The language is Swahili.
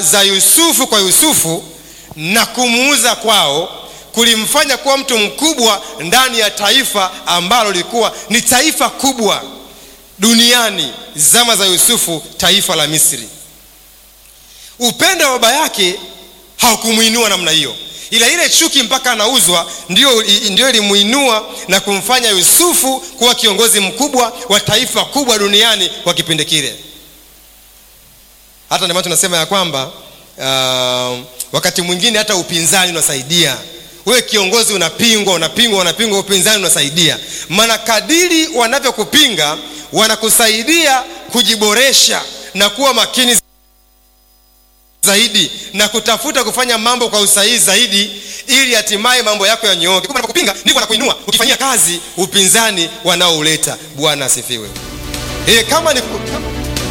za Yusufu kwa Yusufu na kumuuza kwao kulimfanya kuwa mtu mkubwa ndani ya taifa ambalo lilikuwa ni taifa kubwa duniani zama za Yusufu, taifa la Misri. Upendo wa baba yake haukumwinua namna hiyo, ila ile chuki mpaka anauzwa ndio, ndio ilimuinua na kumfanya Yusufu kuwa kiongozi mkubwa wa taifa kubwa duniani kwa kipindi kile. Hata ndio maana tunasema ya kwamba uh, wakati mwingine hata upinzani unasaidia wewe kiongozi unapingwa, unapingwa, unapingwa, upinzani unasaidia. Maana kadiri wanavyokupinga wanakusaidia kujiboresha na kuwa makini zaidi na kutafuta kufanya mambo kwa usahihi zaidi, ili hatimaye mambo yako yanyooke. Kumbe wanapokupinga ndivyo wanakuinua, ukifanyia kazi upinzani wanaouleta. Bwana asifiwe. E, kama ni